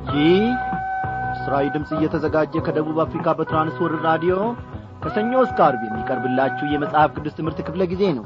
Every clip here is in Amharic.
ይህ ምስራዊ ድምፅ እየተዘጋጀ ከደቡብ አፍሪካ በትራንስወርልድ ራዲዮ ከሰኞ እስከ አርብ የሚቀርብላችሁ የመጽሐፍ ቅዱስ ትምህርት ክፍለ ጊዜ ነው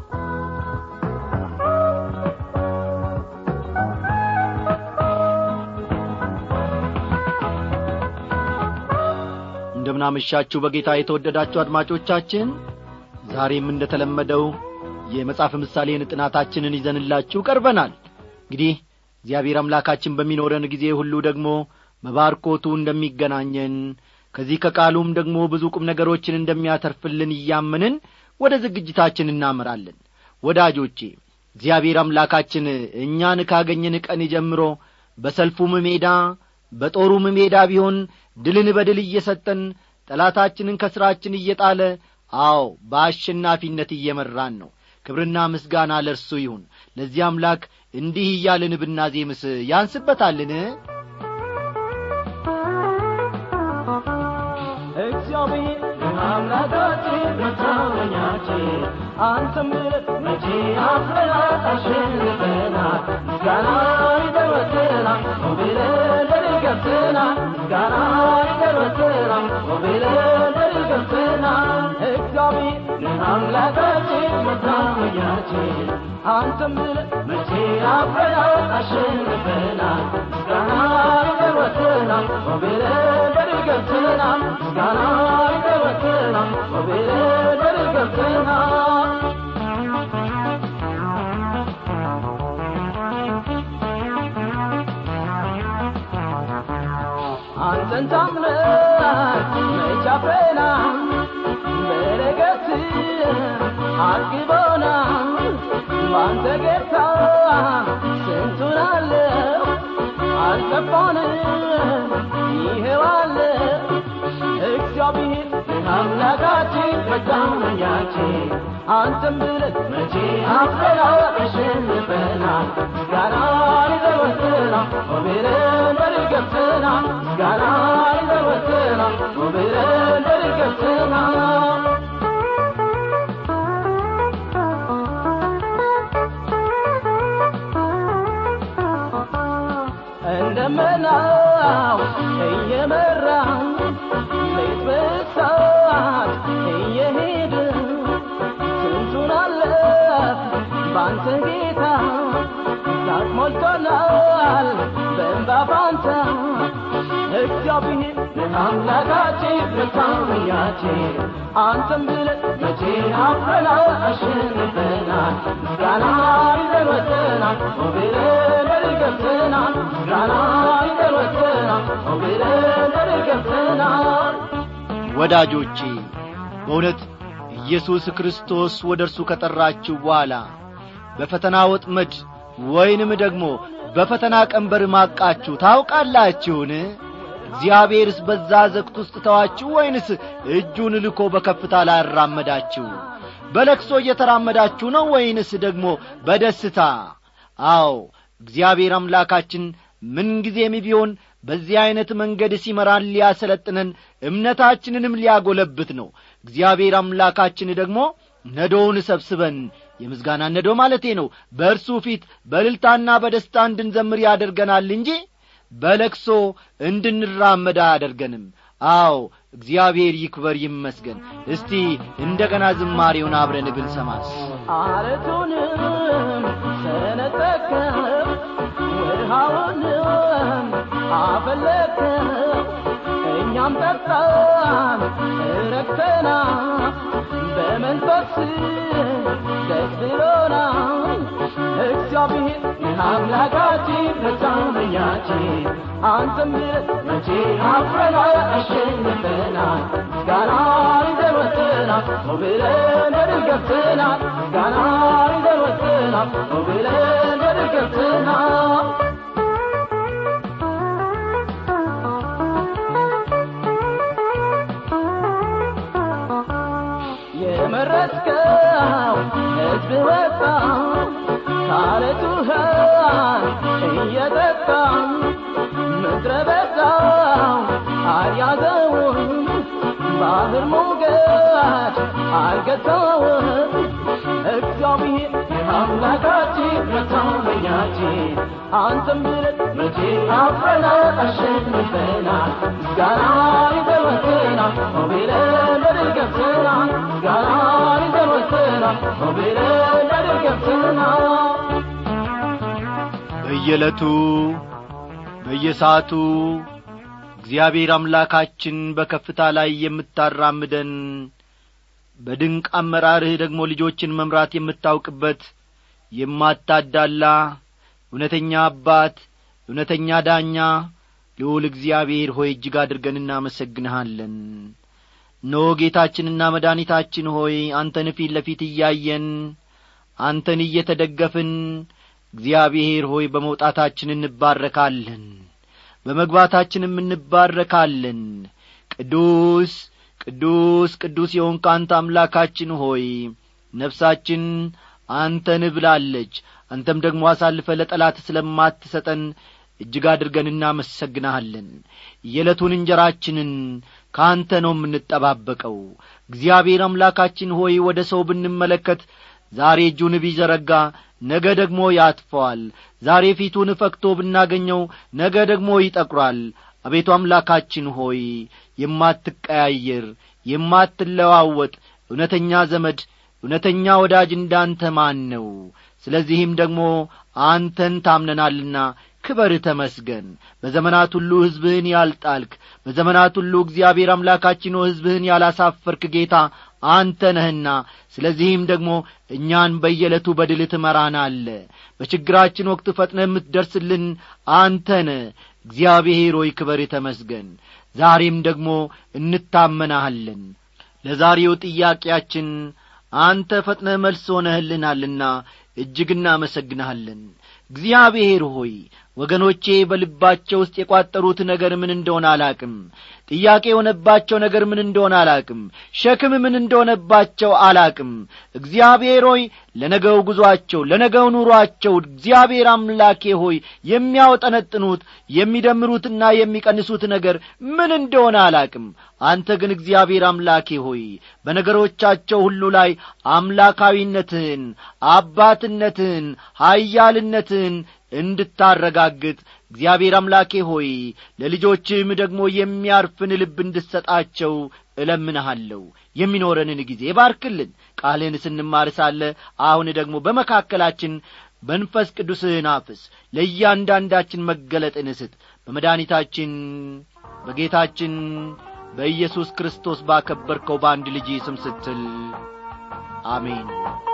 እንደምናመሻችሁ በጌታ የተወደዳችሁ አድማጮቻችን ዛሬም እንደተለመደው የመጽሐፍ ምሳሌን ጥናታችንን ይዘንላችሁ ቀርበናል እንግዲህ እግዚአብሔር አምላካችን በሚኖረን ጊዜ ሁሉ ደግሞ በባርኮቱ እንደሚገናኘን ከዚህ ከቃሉም ደግሞ ብዙ ቁም ነገሮችን እንደሚያተርፍልን እያመንን ወደ ዝግጅታችን እናመራለን ወዳጆቼ እግዚአብሔር አምላካችን እኛን ካገኘን ቀን ጀምሮ በሰልፉም ሜዳ በጦሩም ሜዳ ቢሆን ድልን በድል እየሰጠን ጠላታችንን ከሥራችን እየጣለ አዎ በአሸናፊነት እየመራን ነው ክብርና ምስጋና ለእርሱ ይሁን ለዚህ አምላክ እንዲህ እያልን ብናዜምስ ያንስበታልን እግዚአብሔር አምላካችን መታመኛችን አንተም መቼ አፍረናል አሸንፈናል ምስጋና ይደረትናል ሞቢለን ደርገብትናል ምስጋና ይደረትናል ሞቢለን ደርገብትናል እግዚአብሔር አምላካችን መታመኛችን አንተም መቼ አፍረናል አሸንፈናል ምስጋና ይደረትናል ሞቢለን ደርገብትናል ምስጋና ይደረትናል ሞቢለን ደርገብትናል አንተን ታምነን መች አፍረናል በረከት አግቦናል ባንተ ጌታ ስንቱን አለው አልጠፋንም ይሄዋለ እግዚአብሔር አምላካችን መታመኛችን አንተም ብለን መቼ አፍረናል አሸንፈናል ምስጋና ይዘወትናል ሞቤለን በርገብትናል ምስጋና ይዘወትናል ሞቤለን በርገብትናል እንደመናው እየመራ ሌት በሰዓት እየሄድ ስንቱን አለፍ ባንተ ጌታ ዛቅ ሞልቶናል በእንባ ፋንታ እግዚአብሔር አምላካችን መታመኛችን አንተም ብለን መቼ አፍረናል አሸንፈናል ምስጋና ይዘወትናል ሞቢለን ደርገብትናል ምስጋና ይዘወትናል ሞቢለን ደርገብትናል ወዳጆቼ በእውነት ኢየሱስ ክርስቶስ ወደ እርሱ ከጠራችሁ በኋላ በፈተና ወጥመድ ወይንም ደግሞ በፈተና ቀንበር ማቃችሁ ታውቃላችሁን እግዚአብሔርስ በዛ ዘግት ውስጥ ተዋችሁ ወይንስ እጁን ልኮ በከፍታ ላይ አራመዳችሁ በለክሶ እየተራመዳችሁ ነው ወይንስ ደግሞ በደስታ አዎ እግዚአብሔር አምላካችን ምንጊዜም ቢሆን በዚህ ዐይነት መንገድ ሲመራን ሊያሰለጥነን እምነታችንንም ሊያጐለብት ነው እግዚአብሔር አምላካችን ደግሞ ነዶውን ሰብስበን የምስጋና ነዶ ማለቴ ነው በእርሱ ፊት በልልታና በደስታ እንድንዘምር ያደርገናል እንጂ በለክሶ እንድንራመድ አያደርገንም አዎ እግዚአብሔር ይክበር ይመስገን እስቲ እንደ ገና ዝማሬውን አብረን ብንሰማስ አረቱንም ሰነጠቅከው ውሃውንም አፈለቅከው እኛም ጠጣን ረክተና በመንፈስ ደስ ብሎናል እግዚአብሔር አምላካችን መታመኛችን አንተም ብለን መቼ አፍረናል አሸንፈናል ምስጋና ይዘወትናል ሞብለን በድል ገብተናል ምስጋና ይዘወትናል ሞብለን በድል ገብተናል የመረጥከው ሕዝብ ወጣ ካለቱ ውሃን እየጠጣ ምድረ በዳው አልያዘውም ባህር ሞገድ አልገታውም እግዚአብሔር አምላካችን መታመኛችን አንተም ብለን መቼ አፍረና አሸንፈናል ምስጋና ይዘወትናል ሆቤለን በድል ገብተናል ምስጋና ይዘወትናል ሆቤለን በድል ገብተናል በየዕለቱ በየሰዓቱ እግዚአብሔር አምላካችን በከፍታ ላይ የምታራምደን በድንቅ አመራርህ ደግሞ ልጆችን መምራት የምታውቅበት የማታዳላ እውነተኛ አባት እውነተኛ ዳኛ ልዑል እግዚአብሔር ሆይ እጅግ አድርገን እናመሰግንሃለን ኖ ጌታችንና መድኃኒታችን ሆይ አንተን ፊት ለፊት እያየን አንተን እየተደገፍን እግዚአብሔር ሆይ በመውጣታችን እንባረካለን በመግባታችንም እንባረካለን ቅዱስ ቅዱስ ቅዱስ የሆንክ አንተ አምላካችን ሆይ ነፍሳችን አንተን ብላለች አንተም ደግሞ አሳልፈ ለጠላት ስለማትሰጠን እጅግ አድርገን እናመሰግንሃለን የዕለቱን እንጀራችንን ከአንተ ነው የምንጠባበቀው እግዚአብሔር አምላካችን ሆይ ወደ ሰው ብንመለከት ዛሬ እጁን ቢዘረጋ ነገ ደግሞ ያጥፈዋል ዛሬ ፊቱን ፈክቶ ብናገኘው ነገ ደግሞ ይጠቁራል አቤቱ አምላካችን ሆይ የማትቀያየር የማትለዋወጥ እውነተኛ ዘመድ እውነተኛ ወዳጅ እንዳንተ ማን ነው ስለዚህም ደግሞ አንተን ታምነናልና ክበር ተመስገን በዘመናት ሁሉ ሕዝብህን ያልጣልክ በዘመናት ሁሉ እግዚአብሔር አምላካችን ሕዝብህን ያላሳፈርክ ጌታ አንተ ነህና ስለዚህም ደግሞ እኛን በየዕለቱ በድል ትመራናለ በችግራችን ወቅት ፈጥነ የምትደርስልን አንተነ እግዚአብሔር ሆይ ክበር ተመስገን ዛሬም ደግሞ እንታመናሃለን ለዛሬው ጥያቄያችን አንተ ፈጥነ መልስ ሆነህልናልና እጅግ እናመሰግንሃለን እግዚአብሔር ሆይ ወገኖቼ በልባቸው ውስጥ የቋጠሩት ነገር ምን እንደሆነ አላቅም ጥያቄ የሆነባቸው ነገር ምን እንደሆነ አላቅም ሸክም ምን እንደሆነባቸው አላቅም እግዚአብሔር ሆይ ለነገው ጉዞአቸው ለነገው ኑሮአቸው እግዚአብሔር አምላኬ ሆይ የሚያውጠነጥኑት የሚደምሩትና የሚቀንሱት ነገር ምን እንደሆነ አላቅም አንተ ግን እግዚአብሔር አምላኬ ሆይ በነገሮቻቸው ሁሉ ላይ አምላካዊነትህን አባትነትህን ኀያልነትህን እንድታረጋግጥ እግዚአብሔር አምላኬ ሆይ ለልጆችም ደግሞ የሚያርፍን ልብ እንድሰጣቸው እለምንሃለሁ የሚኖረንን ጊዜ ባርክልን ቃልህን ስንማር ሳለ አሁን ደግሞ በመካከላችን መንፈስ ቅዱስህን አፍስ ለእያንዳንዳችን መገለጥን ስጥ በመድኃኒታችን በጌታችን በኢየሱስ ክርስቶስ ባከበርከው በአንድ ልጅ ስም ስትል አሜን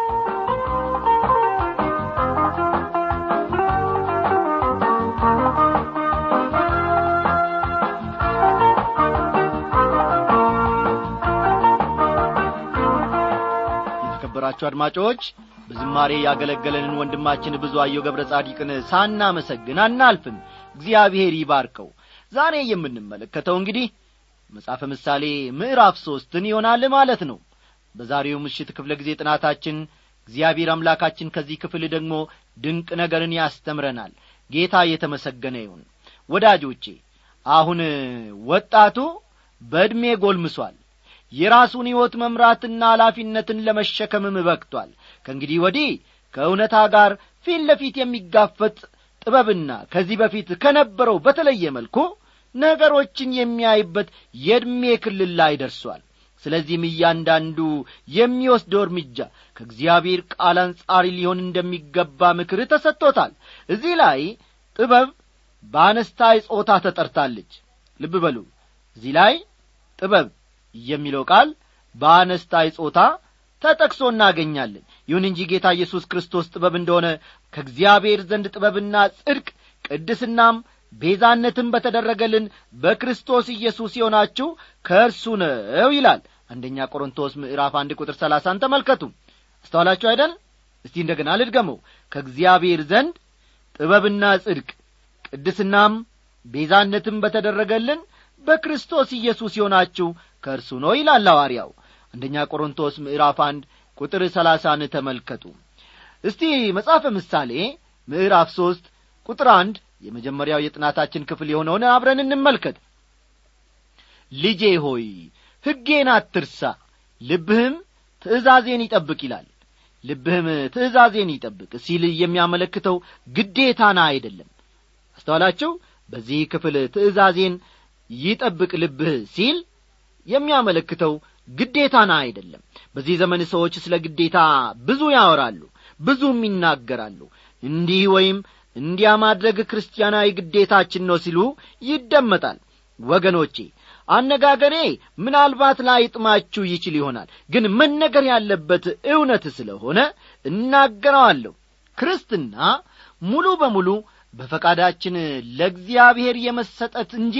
የተከበራችሁ አድማጮች በዝማሬ ያገለገለንን ወንድማችን ብዙ አየው ገብረ ጻዲቅን ሳናመሰግን አናልፍም እግዚአብሔር ይባርከው ዛሬ የምንመለከተው እንግዲህ መጽሐፈ ምሳሌ ምዕራፍ ሦስትን ይሆናል ማለት ነው በዛሬው ምሽት ክፍለ ጊዜ ጥናታችን እግዚአብሔር አምላካችን ከዚህ ክፍል ደግሞ ድንቅ ነገርን ያስተምረናል ጌታ የተመሰገነ ይሁን ወዳጆቼ አሁን ወጣቱ በዕድሜ ጐልምሷል የራሱን ሕይወት መምራትና ኃላፊነትን ለመሸከምም በቅቷል ከእንግዲህ ወዲህ ከእውነታ ጋር ፊት ለፊት የሚጋፈጥ ጥበብና ከዚህ በፊት ከነበረው በተለየ መልኩ ነገሮችን የሚያይበት የዕድሜ ክልል ላይ ደርሷል ስለዚህም እያንዳንዱ የሚወስደው እርምጃ ከእግዚአብሔር ቃል አንጻሪ ሊሆን እንደሚገባ ምክር ተሰጥቶታል እዚህ ላይ ጥበብ በአነስታይ ጾታ ተጠርታለች ልብ በሉ እዚህ ላይ ጥበብ የሚለው ቃል በአነስታይ ጾታ ተጠቅሶ እናገኛለን ይሁን እንጂ ጌታ ኢየሱስ ክርስቶስ ጥበብ እንደሆነ ከእግዚአብሔር ዘንድ ጥበብና ጽድቅ ቅድስናም ቤዛነትም በተደረገልን በክርስቶስ ኢየሱስ የሆናችሁ ከእርሱ ነው ይላል አንደኛ ቆሮንቶስ ምዕራፍ አንድ ቁጥር ሰላሳን ተመልከቱ አስተዋላችሁ አይደል እስቲ እንደገና ልድገመው ከእግዚአብሔር ዘንድ ጥበብና ጽድቅ ቅድስናም ቤዛነትም በተደረገልን በክርስቶስ ኢየሱስ የሆናችሁ ከእርሱ ነው ይላል ሐዋርያው አንደኛ ቆሮንቶስ ምዕራፍ አንድ ቁጥር ሰላሳን ተመልከቱ እስቲ መጽሐፈ ምሳሌ ምዕራፍ ሦስት ቁጥር አንድ የመጀመሪያው የጥናታችን ክፍል የሆነውን አብረን እንመልከት ልጄ ሆይ ሕጌን አትርሳ ልብህም ትእዛዜን ይጠብቅ ይላል ልብህም ትእዛዜን ይጠብቅ ሲል የሚያመለክተው ግዴታና አይደለም አስተዋላችሁ በዚህ ክፍል ትእዛዜን ይጠብቅ ልብህ ሲል የሚያመለክተው ግዴታና አይደለም በዚህ ዘመን ሰዎች ስለ ግዴታ ብዙ ያወራሉ ብዙም ይናገራሉ እንዲህ ወይም እንዲያ ማድረግ ክርስቲያናዊ ግዴታችን ነው ሲሉ ይደመጣል ወገኖቼ አነጋገሬ ምናልባት ላይጥማችሁ ይችል ይሆናል ግን መነገር ያለበት እውነት ስለሆነ እናገረዋለሁ ክርስትና ሙሉ በሙሉ በፈቃዳችን ለእግዚአብሔር የመሰጠት እንጂ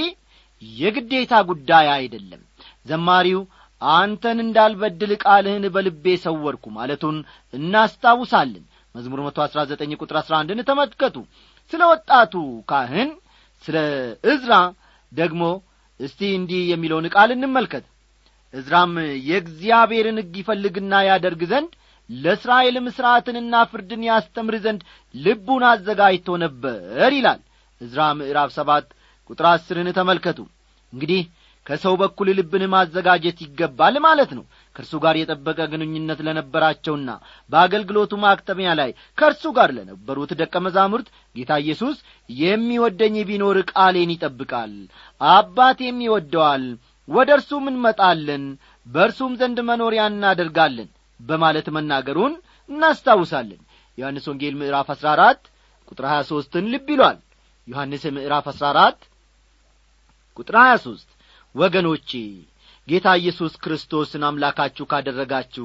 የግዴታ ጉዳይ አይደለም ዘማሪው አንተን እንዳልበድል ቃልህን በልቤ ሰወርኩ ማለቱን እናስታውሳለን መዝሙር መቶ አሥራ ዘጠኝ ቁጥር አሥራ አንድን ተመልከቱ ስለ ወጣቱ ካህን ስለ እዝራ ደግሞ እስቲ እንዲህ የሚለውን ቃል እንመልከት እዝራም የእግዚአብሔርን ሕግ ይፈልግና ያደርግ ዘንድ ለእስራኤልም ሥርዓትንና ፍርድን ያስተምር ዘንድ ልቡን አዘጋጅቶ ነበር ይላል እዝራ ምዕራፍ ሰባት ቁጥር አስርን ተመልከቱ እንግዲህ ከሰው በኩል ልብን ማዘጋጀት ይገባል ማለት ነው ከእርሱ ጋር የጠበቀ ግንኙነት ለነበራቸውና በአገልግሎቱ ማክተሚያ ላይ ከእርሱ ጋር ለነበሩት ደቀ መዛሙርት ጌታ ኢየሱስ የሚወደኝ ቢኖር ቃሌን ይጠብቃል አባቴም ይወደዋል ወደ እርሱም እንመጣለን በእርሱም ዘንድ መኖሪያ እናደርጋለን በማለት መናገሩን እናስታውሳለን ዮሐንስ ወንጌል ምዕራፍ አሥራ አራት ቁጥር ሀያ ሦስትን ልብ ይሏል ዮሐንስ ምዕራፍ አሥራ አራት ቁጥር ሀያ ሦስት ወገኖቼ ጌታ ኢየሱስ ክርስቶስን አምላካችሁ ካደረጋችሁ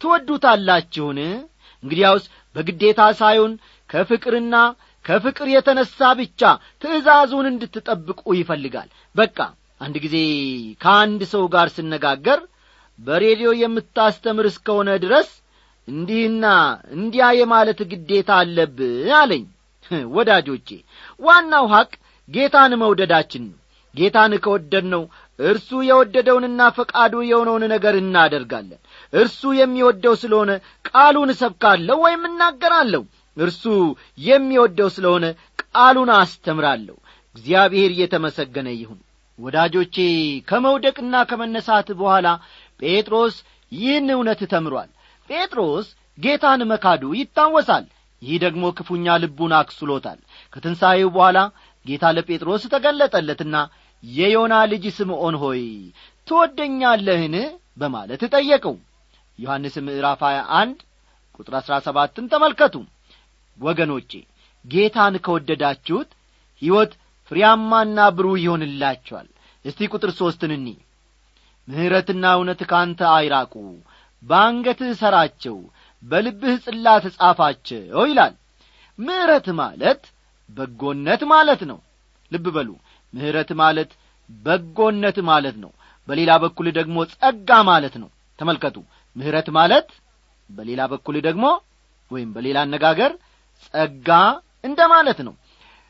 ትወዱታላችሁን እንግዲያውስ በግዴታ ሳይሆን ከፍቅርና ከፍቅር የተነሣ ብቻ ትእዛዙን እንድትጠብቁ ይፈልጋል በቃ አንድ ጊዜ ከአንድ ሰው ጋር ስነጋገር በሬዲዮ የምታስተምር እስከሆነ ድረስ እንዲህና እንዲያ የማለት ግዴታ አለብህ አለኝ ወዳጆቼ ዋናው ሐቅ ጌታን መውደዳችን ነው ጌታን ከወደድነው እርሱ የወደደውንና ፈቃዱ የሆነውን ነገር እናደርጋለን እርሱ የሚወደው ስለሆነ ቃሉን እሰብካለሁ ወይም እናገራለሁ እርሱ የሚወደው ስለሆነ ቃሉን አስተምራለሁ እግዚአብሔር እየተመሰገነ ይሁን ወዳጆቼ ከመውደቅና ከመነሳት በኋላ ጴጥሮስ ይህን እውነት ተምሯል ጴጥሮስ ጌታን መካዱ ይታወሳል ይህ ደግሞ ክፉኛ ልቡን አክስሎታል ከትንሣኤው በኋላ ጌታ ለጴጥሮስ ተገለጠለትና የዮና ልጅ ስምዖን ሆይ ትወደኛለህን በማለት ጠየቀው ዮሐንስ ምዕራፍ 21 ቁጥር አሥራ ሰባትን ተመልከቱ ወገኖቼ ጌታን ከወደዳችሁት ሕይወት ፍሬያማና ብሩህ ይሆንላችኋል እስቲ ቁጥር ሦስትን እኒ ምሕረትና እውነት ካንተ አይራቁ በአንገትህ ሠራቸው በልብህ ጽላት ጻፋቸው ይላል ምሕረት ማለት በጎነት ማለት ነው ልብ በሉ ምሕረት ማለት በጎነት ማለት ነው በሌላ በኩል ደግሞ ጸጋ ማለት ነው ተመልከቱ ምሕረት ማለት በሌላ በኩል ደግሞ ወይም በሌላ አነጋገር ጸጋ እንደ ማለት ነው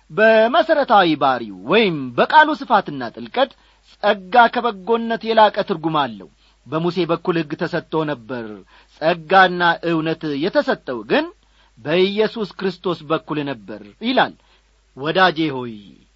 በመሠረታዊ ባሪው ወይም በቃሉ ስፋትና ጥልቀት ጸጋ ከበጎነት የላቀ ትርጉም አለው በሙሴ በኩል ሕግ ተሰጥቶ ነበር ጸጋና እውነት የተሰጠው ግን በኢየሱስ ክርስቶስ በኩል ነበር ይላል ወዳጄ ሆይ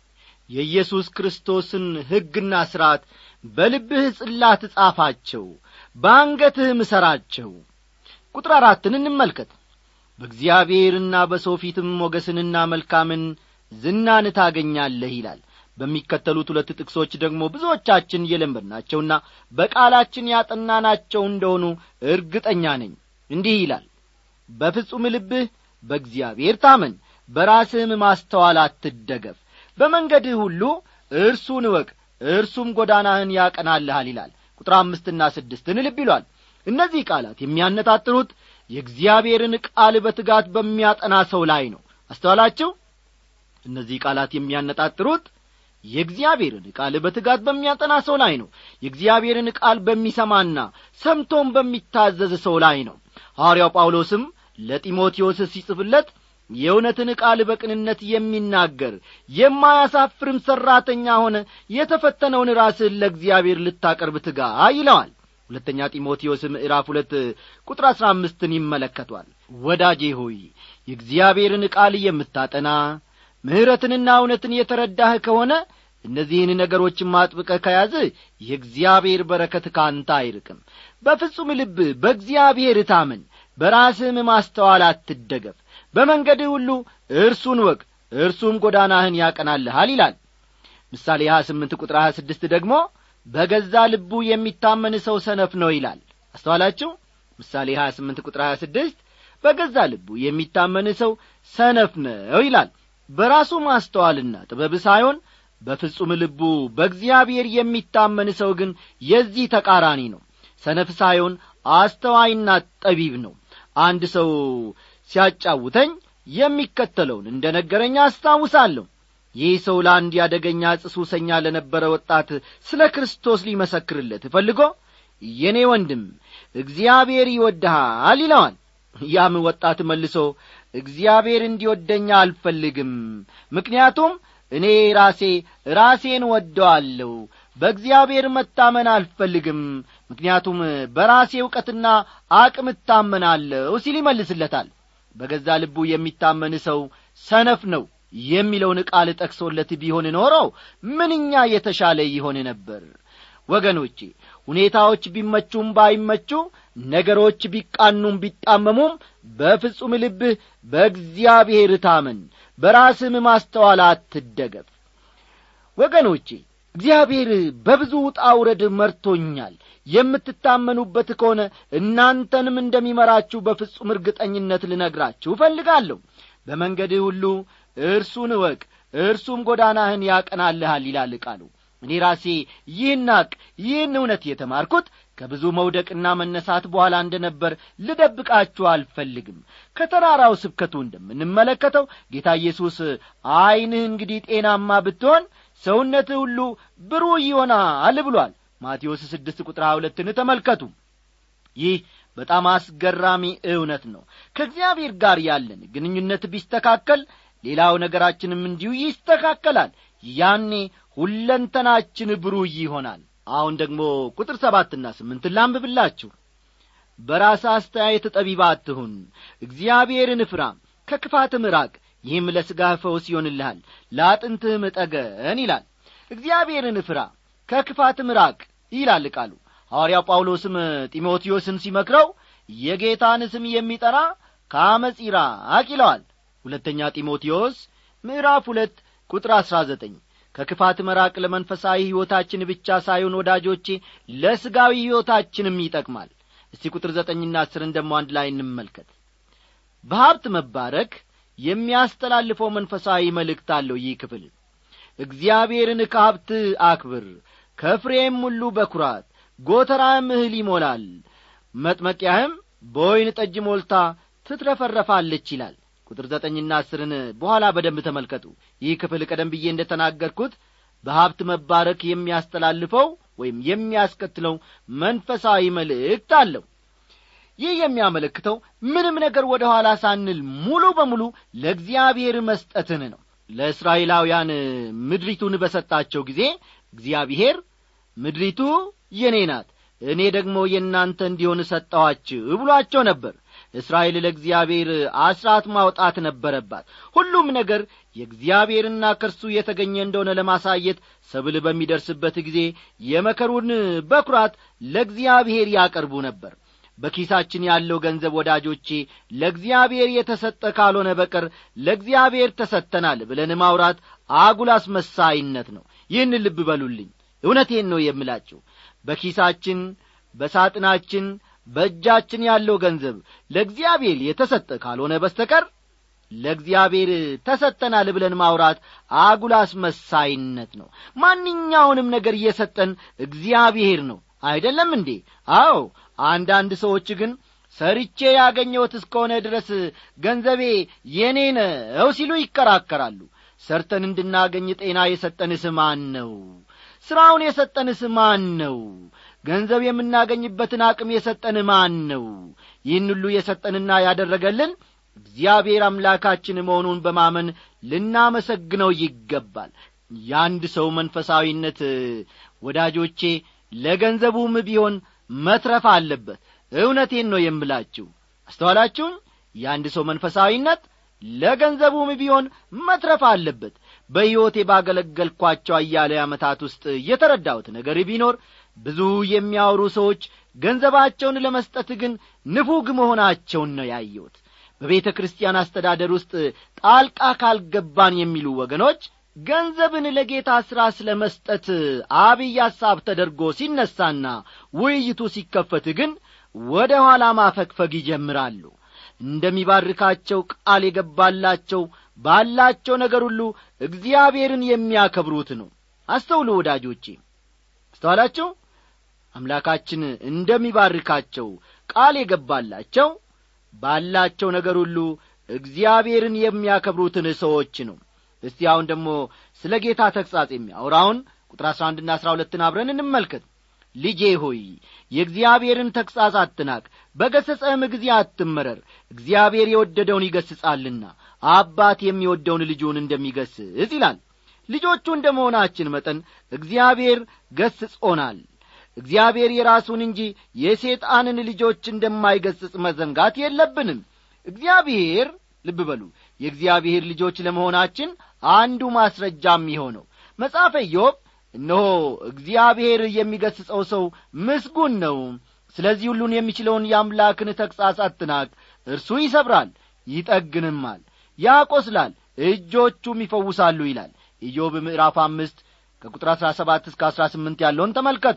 የኢየሱስ ክርስቶስን ሕግና ሥርዓት በልብህ ጽላት ጻፋቸው በአንገትህ ምሰራቸው ቁጥር አራትን እንመልከት በእግዚአብሔርና በሰው ፊትም ሞገስንና መልካምን ዝናን ታገኛለህ ይላል በሚከተሉት ሁለት ጥቅሶች ደግሞ ብዙዎቻችን የለመድናቸውና በቃላችን ያጠናናቸው እንደሆኑ እርግጠኛ ነኝ እንዲህ ይላል በፍጹም ልብህ በእግዚአብሔር ታመን በራስህም ማስተዋል አትደገፍ በመንገድህ ሁሉ እርሱን እወቅ እርሱም ጐዳናህን ያቀናልሃል ይላል ቁጥር አምስትና ስድስትን ልብ ይሏል እነዚህ ቃላት የሚያነጣጥሩት የእግዚአብሔርን ቃል በትጋት በሚያጠና ሰው ላይ ነው አስተዋላችሁ እነዚህ ቃላት የሚያነጣጥሩት የእግዚአብሔርን ቃል በትጋት በሚያጠና ሰው ላይ ነው የእግዚአብሔርን ቃል በሚሰማና ሰምቶም በሚታዘዝ ሰው ላይ ነው ሐዋርያው ጳውሎስም ለጢሞቴዎስ ሲጽፍለት የእውነትን ቃል በቅንነት የሚናገር የማያሳፍርም ሠራተኛ ሆነ የተፈተነውን ራስህን ለእግዚአብሔር ልታቀርብ ትጋ ይለዋል ሁለተኛ ጢሞቴዎስ ምዕራፍ ሁለት ቁጥር አሥራ አምስትን ይመለከቷል ወዳጄ ሆይ የእግዚአብሔርን ቃል የምታጠና ምሕረትንና እውነትን የተረዳህ ከሆነ እነዚህን ነገሮችን ማጥብቀህ ከያዝ የእግዚአብሔር በረከት ካንተ አይርቅም በፍጹም ልብ በእግዚአብሔር ታመን በራስህም ማስተዋል አትደገፍ በመንገድህ ሁሉ እርሱን ወቅ እርሱም ጎዳናህን ያቀናልሃል ይላል ምሳሌ 28 ቁጥር 26 ደግሞ በገዛ ልቡ የሚታመን ሰው ሰነፍ ነው ይላል አስተዋላችሁ ምሳሌ 28 ቁጥር 26 በገዛ ልቡ የሚታመን ሰው ሰነፍ ነው ይላል በራሱ ማስተዋልና ጥበብ ሳይሆን በፍጹም ልቡ በእግዚአብሔር የሚታመን ሰው ግን የዚህ ተቃራኒ ነው ሰነፍ ሳይሆን አስተዋይና ጠቢብ ነው አንድ ሰው ሲያጫውተኝ የሚከተለውን እንደ ነገረኛ አስታውሳለሁ ይህ ሰው ለአንድ ያደገኛ ጽሱሰኛ ለነበረ ወጣት ስለ ክርስቶስ ሊመሰክርለት ፈልጎ የኔ ወንድም እግዚአብሔር ይወድሃል ይለዋል ያም ወጣት መልሶ እግዚአብሔር እንዲወደኛ አልፈልግም ምክንያቱም እኔ ራሴ ራሴን ወደዋለሁ በእግዚአብሔር መታመን አልፈልግም ምክንያቱም በራሴ ዕውቀትና አቅም እታመናለሁ ሲል ይመልስለታል በገዛ ልቡ የሚታመን ሰው ሰነፍ ነው የሚለውን ቃል ጠቅሶለት ቢሆን ኖሮ ምንኛ የተሻለ ይሆን ነበር ወገኖቼ ሁኔታዎች ቢመቹም ባይመቹ ነገሮች ቢቃኑም ቢጣመሙም በፍጹም ልብህ በእግዚአብሔር ታመን በራስህም ማስተዋል አትደገፍ ወገኖቼ እግዚአብሔር በብዙ ውጣ ውረድ መርቶኛል የምትታመኑበት ከሆነ እናንተንም እንደሚመራችሁ በፍጹም እርግጠኝነት ልነግራችሁ እፈልጋለሁ በመንገድህ ሁሉ እርሱን እወቅ እርሱም ጎዳናህን ያቀናልሃል ይላል ቃሉ እኔ ራሴ ይህን አቅ ይህን እውነት የተማርኩት ከብዙ መውደቅና መነሳት በኋላ እንደ ነበር ልደብቃችሁ አልፈልግም ከተራራው ስብከቱ እንደምንመለከተው ጌታ ኢየሱስ ዐይንህ እንግዲህ ጤናማ ብትሆን ሰውነትህ ሁሉ ብሩህ ይሆናል ብሏል ማቴዎስ ስድስት ቁጥር ሁለትን ተመልከቱ ይህ በጣም አስገራሚ እውነት ነው ከእግዚአብሔር ጋር ያለን ግንኙነት ቢስተካከል ሌላው ነገራችንም እንዲሁ ይስተካከላል ያኔ ሁለንተናችን ብሩህ ይሆናል አሁን ደግሞ ቁጥር ሰባትና ስምንትን ላንብብላችሁ በራስ አስተያየት ጠቢባ አትሁን እግዚአብሔርን ፍራ ከክፋትም ራቅ ይህም ለሥጋህ ፈውስ ይሆንልሃል ለአጥንትህም ጠገን ይላል እግዚአብሔርን ፍራ ከክፋትም ራቅ ይላል ቃሉ ሐዋርያው ጳውሎስም ጢሞቴዎስን ሲመክረው የጌታን ስም የሚጠራ ከአመፅ ይራቅ ይለዋል ሁለተኛ ጢሞቴዎስ ምዕራፍ ሁለት ቁጥር አሥራ ዘጠኝ ከክፋት መራቅ ለመንፈሳዊ ሕይወታችን ብቻ ሳይሆን ወዳጆቼ ለሥጋዊ ሕይወታችንም ይጠቅማል እስቲ ቁጥር ዘጠኝና አስርን ደሞ አንድ ላይ እንመልከት በሀብት መባረክ የሚያስተላልፈው መንፈሳዊ መልእክት አለው ይህ ክፍል እግዚአብሔርን ከሀብት አክብር ከፍሬም ሁሉ በኩራት ጐተራህም እህል ይሞላል መጥመቂያህም በወይን ጠጅ ሞልታ ትትረፈረፋለች ይላል ቁጥር ዘጠኝና አስርን በኋላ በደንብ ተመልከቱ ይህ ክፍል ቀደም ብዬ እንደ ተናገርኩት በሀብት መባረክ የሚያስተላልፈው ወይም የሚያስከትለው መንፈሳዊ መልእክት አለው ይህ የሚያመለክተው ምንም ነገር ወደ ኋላ ሳንል ሙሉ በሙሉ ለእግዚአብሔር መስጠትን ነው ለእስራኤላውያን ምድሪቱን በሰጣቸው ጊዜ እግዚአብሔር ምድሪቱ የኔ ናት እኔ ደግሞ የእናንተ እንዲሆን ሰጠኋችሁ ብሏቸው ነበር እስራኤል ለእግዚአብሔር አስራት ማውጣት ነበረባት ሁሉም ነገር የእግዚአብሔርና ከርሱ የተገኘ እንደሆነ ለማሳየት ሰብል በሚደርስበት ጊዜ የመከሩን በኩራት ለእግዚአብሔር ያቀርቡ ነበር በኪሳችን ያለው ገንዘብ ወዳጆቼ ለእግዚአብሔር የተሰጠ ካልሆነ በቀር ለእግዚአብሔር ተሰጥተናል ብለን ማውራት አጉል አስመሳይነት ነው ይህን ልብ በሉልኝ እውነቴን ነው የምላችሁ በኪሳችን በሳጥናችን በእጃችን ያለው ገንዘብ ለእግዚአብሔር የተሰጠ ካልሆነ በስተቀር ለእግዚአብሔር ተሰጠናል ብለን ማውራት አጉል አስመሳይነት ነው ማንኛውንም ነገር እየሰጠን እግዚአብሔር ነው አይደለም እንዴ አዎ አንዳንድ ሰዎች ግን ሰርቼ ያገኘሁት እስከሆነ ድረስ ገንዘቤ የኔ ነው ሲሉ ይከራከራሉ ሰርተን እንድናገኝ ጤና የሰጠንስ ማን ነው ሥራውን የሰጠንስ ማን ነው ገንዘብ የምናገኝበትን አቅም የሰጠን ማን ነው ይህን ሁሉ የሰጠንና ያደረገልን እግዚአብሔር አምላካችን መሆኑን በማመን ልናመሰግነው ይገባል የአንድ ሰው መንፈሳዊነት ወዳጆቼ ለገንዘቡም ቢሆን መትረፍ አለበት እውነቴን ነው የምላችሁ አስተዋላችሁን የአንድ ሰው መንፈሳዊነት ለገንዘቡም ቢሆን መትረፍ አለበት በሕይወቴ ባገለገልኳቸው አያሌ ዓመታት ውስጥ የተረዳሁት ነገር ቢኖር ብዙ የሚያወሩ ሰዎች ገንዘባቸውን ለመስጠት ግን ንፉግ መሆናቸውን ነው ያየሁት በቤተ ክርስቲያን አስተዳደር ውስጥ ጣልቃ ካልገባን የሚሉ ወገኖች ገንዘብን ለጌታ ሥራ ስለ መስጠት አብይ ሐሳብ ተደርጎ ሲነሳና ውይይቱ ሲከፈት ግን ወደ ኋላ ማፈግፈግ ይጀምራሉ እንደሚባርካቸው ቃል የገባላቸው ባላቸው ነገር ሁሉ እግዚአብሔርን የሚያከብሩት ነው አስተውሉ ወዳጆቼ አስተዋላችሁ አምላካችን እንደሚባርካቸው ቃል የገባላቸው ባላቸው ነገር ሁሉ እግዚአብሔርን የሚያከብሩትን ሰዎች ነው እስቲ አሁን ደግሞ ስለ ጌታ ተግሣጽ የሚያወራውን ቁጥር አሥራ አንድና አሥራ ሁለትን አብረን እንመልከት ልጄ ሆይ የእግዚአብሔርን ተግሣጽ አትናቅ በገሰጸህም ጊዜ አትመረር እግዚአብሔር የወደደውን ይገስጻልና አባት የሚወደውን ልጁን እንደሚገስጽ ይላል ልጆቹ እንደ መሆናችን መጠን እግዚአብሔር ገስጾናል እግዚአብሔር የራሱን እንጂ የሴጣንን ልጆች እንደማይገስጽ መዘንጋት የለብንም እግዚአብሔር ልብ በሉ የእግዚአብሔር ልጆች ለመሆናችን አንዱ ማስረጃ የሚሆነው መጽሐፈ ኢዮብ እነሆ እግዚአብሔር የሚገስጸው ሰው ምስጉን ነው ስለዚህ ሁሉን የሚችለውን የአምላክን ተግሣጽ አትናቅ እርሱ ይሰብራል ይጠግንማል ያቆስላል እጆቹም ይፈውሳሉ ይላል ኢዮብ ምዕራፍ አምስት ከቁጥር አሥራ ሰባት እስከ አሥራ ስምንት ያለውን ተመልከቱ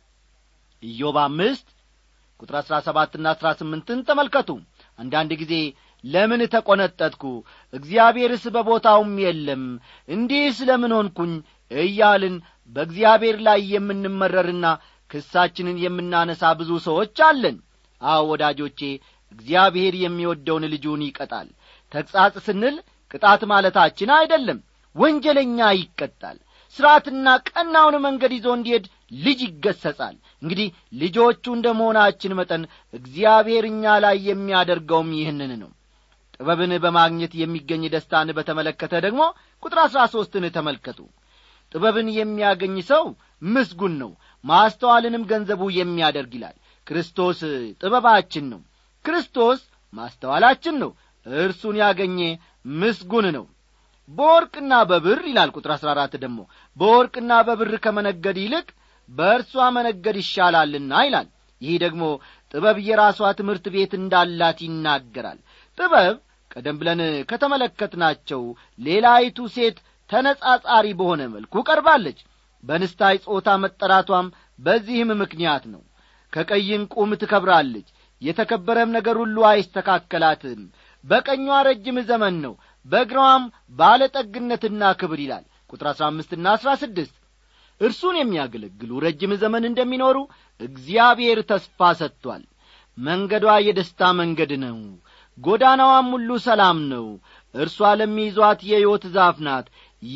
ኢዮብ አምስት ቁጥር አሥራ ሰባትና አሥራ ስምንትን ተመልከቱ አንዳንድ ጊዜ ለምን ተቈነጠጥኩ እግዚአብሔርስ በቦታውም የለም እንዲህ ስለምን ሆንኩኝ እያልን በእግዚአብሔር ላይ የምንመረርና ክሳችንን የምናነሳ ብዙ ሰዎች አለን አዎ ወዳጆቼ እግዚአብሔር የሚወደውን ልጁን ይቀጣል ተግሣጽ ስንል ቅጣት ማለታችን አይደለም ወንጀለኛ ይቀጣል ሥርዓትና ቀናውን መንገድ ይዞ እንዲሄድ ልጅ ይገሰጻል እንግዲህ ልጆቹ እንደ መሆናችን መጠን እግዚአብሔር እኛ ላይ የሚያደርገውም ይህንን ነው ጥበብን በማግኘት የሚገኝ ደስታን በተመለከተ ደግሞ ቁጥር አሥራ ሦስትን ተመልከቱ ጥበብን የሚያገኝ ሰው ምስጉን ነው ማስተዋልንም ገንዘቡ የሚያደርግ ይላል ክርስቶስ ጥበባችን ነው ክርስቶስ ማስተዋላችን ነው እርሱን ያገኘ ምስጉን ነው በወርቅና በብር ይላል ቁጥር አሥራ አራት ደግሞ በወርቅና በብር ከመነገድ ይልቅ በእርሷ መነገድ ይሻላልና ይላል ይህ ደግሞ ጥበብ የራሷ ትምህርት ቤት እንዳላት ይናገራል ጥበብ ቀደም ብለን ከተመለከትናቸው ሌላይቱ ሴት ተነጻጻሪ በሆነ መልኩ ቀርባለች በንስታይ ጾታ መጠራቷም በዚህም ምክንያት ነው ከቀይ ዕንቁም ትከብራለች የተከበረም ነገር ሁሉ አይስተካከላትም በቀኟ ረጅም ዘመን ነው በእግሯም ባለጠግነትና ክብር ይላል ቁጥር አሥራ አምስትና አሥራ ስድስት እርሱን የሚያገለግሉ ረጅም ዘመን እንደሚኖሩ እግዚአብሔር ተስፋ ሰጥቷል መንገዷ የደስታ መንገድ ነው ጐዳናዋም ሁሉ ሰላም ነው እርሷ ለሚይዟት የሕይወት ዛፍ ናት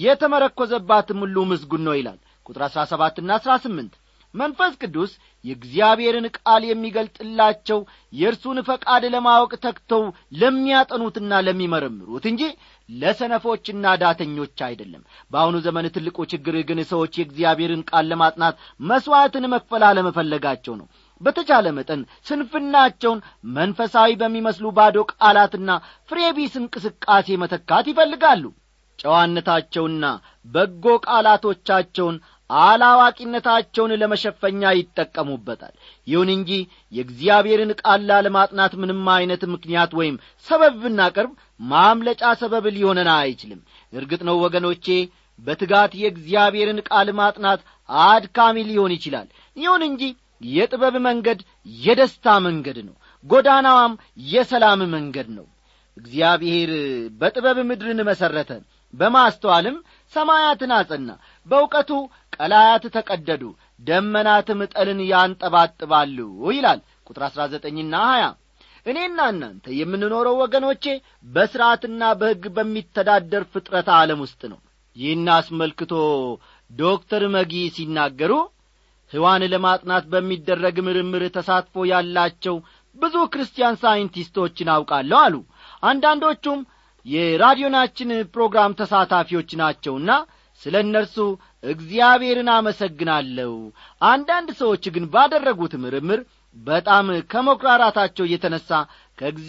የተመረኰዘባትም ሁሉ ምስጉን ነው ይላል ቁጥር አሥራ ሰባትና አሥራ ስምንት መንፈስ ቅዱስ የእግዚአብሔርን ቃል የሚገልጥላቸው የእርሱን ፈቃድ ለማወቅ ተግተው ለሚያጠኑትና ለሚመረምሩት እንጂ ለሰነፎችና ዳተኞች አይደለም በአሁኑ ዘመን ትልቁ ችግር ግን ሰዎች የእግዚአብሔርን ቃል ለማጥናት መሥዋዕትን መክፈል አለመፈለጋቸው ነው በተቻለ መጠን ስንፍናቸውን መንፈሳዊ በሚመስሉ ባዶ ቃላትና ፍሬቢስ እንቅስቃሴ መተካት ይፈልጋሉ ጨዋነታቸውና በጎ ቃላቶቻቸውን አላዋቂነታቸውን ለመሸፈኛ ይጠቀሙበታል ይሁን እንጂ የእግዚአብሔርን ቃል ላለማጥናት ምንም ዐይነት ምክንያት ወይም ሰበብ ብናቀርብ ማምለጫ ሰበብ ሊሆነን አይችልም እርግጥ ነው ወገኖቼ በትጋት የእግዚአብሔርን ቃል ማጥናት አድካሚ ሊሆን ይችላል ይሁን እንጂ የጥበብ መንገድ የደስታ መንገድ ነው ጐዳናዋም የሰላም መንገድ ነው እግዚአብሔር በጥበብ ምድርን መሠረተ በማስተዋልም ሰማያትን አጸና በእውቀቱ ቀላያት ተቀደዱ ደመናትም ጠልን ያንጠባጥባሉ ይላል ቁጥር አሥራ ዘጠኝና ሀያ እኔና እናንተ የምንኖረው ወገኖቼ በሥርዓትና በሕግ በሚተዳደር ፍጥረት ዓለም ውስጥ ነው ይህን አስመልክቶ ዶክተር መጊ ሲናገሩ ሕዋን ለማጥናት በሚደረግ ምርምር ተሳትፎ ያላቸው ብዙ ክርስቲያን ሳይንቲስቶችን አውቃለሁ አሉ አንዳንዶቹም የራዲዮናችን ፕሮግራም ተሳታፊዎች ናቸውና ስለ እነርሱ እግዚአብሔርን አመሰግናለሁ አንዳንድ ሰዎች ግን ባደረጉት ምርምር በጣም ከመኩራራታቸው የተነሣ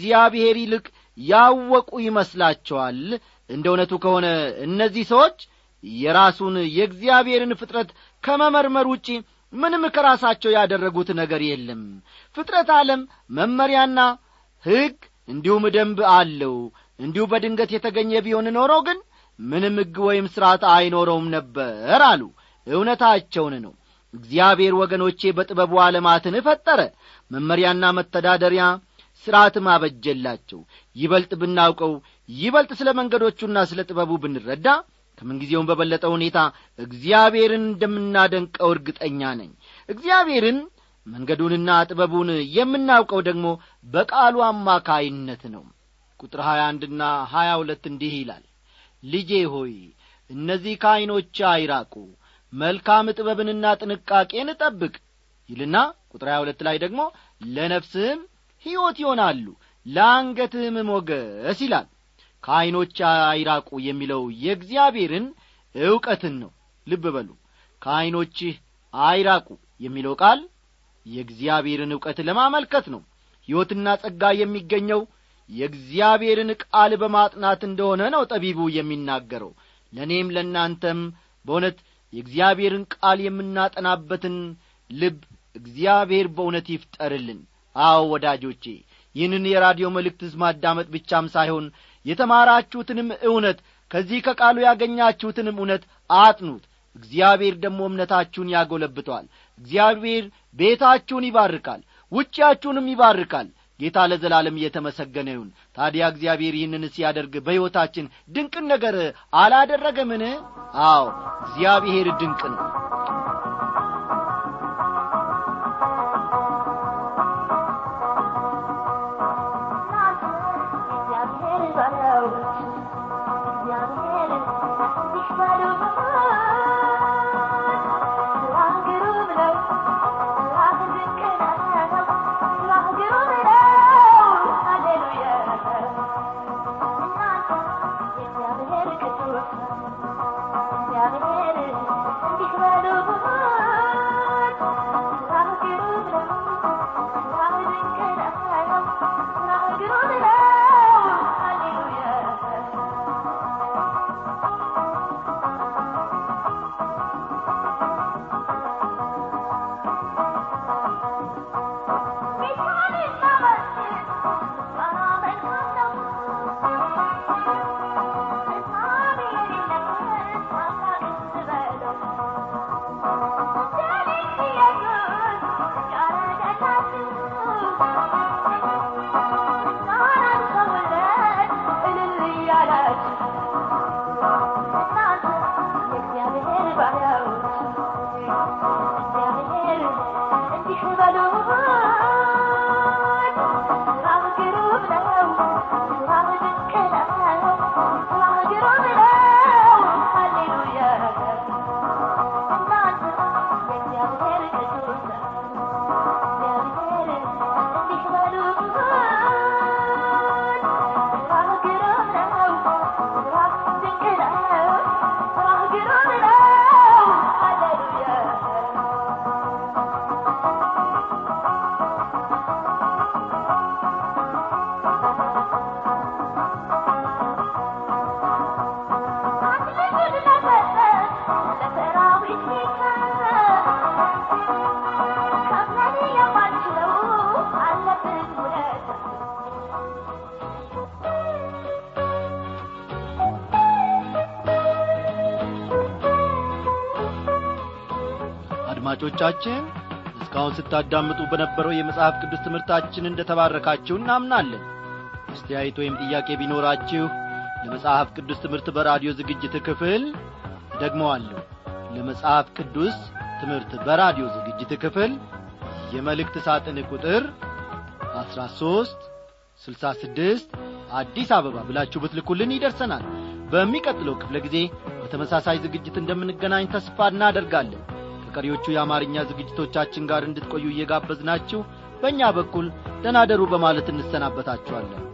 ከእግዚአብሔር ይልቅ ያወቁ ይመስላቸዋል እንደ እውነቱ ከሆነ እነዚህ ሰዎች የራሱን የእግዚአብሔርን ፍጥረት ከመመርመር ውጪ ምንም ከራሳቸው ያደረጉት ነገር የለም ፍጥረት ዓለም መመሪያና ሕግ እንዲሁም ደንብ አለው እንዲሁ በድንገት የተገኘ ቢሆን ኖሮ ግን ምንም ሕግ ወይም ሥርዓት አይኖረውም ነበር አሉ እውነታቸውን ነው እግዚአብሔር ወገኖቼ በጥበቡ ዓለማትን ፈጠረ መመሪያና መተዳደሪያ ሥርዓትም አበጀላቸው ይበልጥ ብናውቀው ይበልጥ ስለ መንገዶቹና ስለ ጥበቡ ብንረዳ ከምንጊዜውም በበለጠ ሁኔታ እግዚአብሔርን እንደምናደንቀው እርግጠኛ ነኝ እግዚአብሔርን መንገዱንና ጥበቡን የምናውቀው ደግሞ በቃሉ አማካይነት ነው ቁጥር ሀያ አንድና ሀያ ሁለት እንዲህ ይላል ልጄ ሆይ እነዚህ ከዐይኖች አይራቁ መልካም ጥበብንና ጥንቃቄን ጠብቅ ይልና ቁጥር ሀያ ሁለት ላይ ደግሞ ለነፍስህም ሕይወት ይሆናሉ ለአንገትህም ሞገስ ይላል ከዐይኖች አይራቁ የሚለው የእግዚአብሔርን ዕውቀትን ነው ልብ በሉ ከዐይኖችህ አይራቁ የሚለው ቃል የእግዚአብሔርን ዕውቀት ለማመልከት ነው ሕይወትና ጸጋ የሚገኘው የእግዚአብሔርን ቃል በማጥናት እንደሆነ ነው ጠቢቡ የሚናገረው ለእኔም ለእናንተም በእውነት የእግዚአብሔርን ቃል የምናጠናበትን ልብ እግዚአብሔር በእውነት ይፍጠርልን አዎ ወዳጆቼ ይህንን የራዲዮ መልእክት ማዳመጥ ብቻም ሳይሆን የተማራችሁትንም እውነት ከዚህ ከቃሉ ያገኛችሁትንም እውነት አጥኑት እግዚአብሔር ደግሞ እምነታችሁን ያጐለብተዋል እግዚአብሔር ቤታችሁን ይባርካል ውጪያችሁንም ይባርካል ጌታ ለዘላለም እየተመሰገነ ይሁን ታዲያ እግዚአብሔር ይህንን ሲያደርግ በሕይወታችን ድንቅን ነገር አላደረገምን አዎ እግዚአብሔር ድንቅ ነው አድማጮቻችን እስካሁን ስታዳምጡ በነበረው የመጽሐፍ ቅዱስ ትምህርታችን እንደ ተባረካችሁ እናምናለን አስተያየት ወይም ጥያቄ ቢኖራችሁ ለመጽሐፍ ቅዱስ ትምህርት በራዲዮ ዝግጅት ክፍል ደግመዋለሁ ለመጽሐፍ ቅዱስ ትምህርት በራዲዮ ዝግጅት ክፍል የመልእክት ሳጥን ቁጥር 13 66 አዲስ አበባ ብላችሁ ብትልኩልን ይደርሰናል በሚቀጥለው ክፍለ ጊዜ በተመሳሳይ ዝግጅት እንደምንገናኝ ተስፋ እናደርጋለን ከቀሪዎቹ የአማርኛ ዝግጅቶቻችን ጋር እንድትቆዩ እየጋበዝናችሁ በእኛ በኩል ደናደሩ በማለት እንሰናበታችኋለን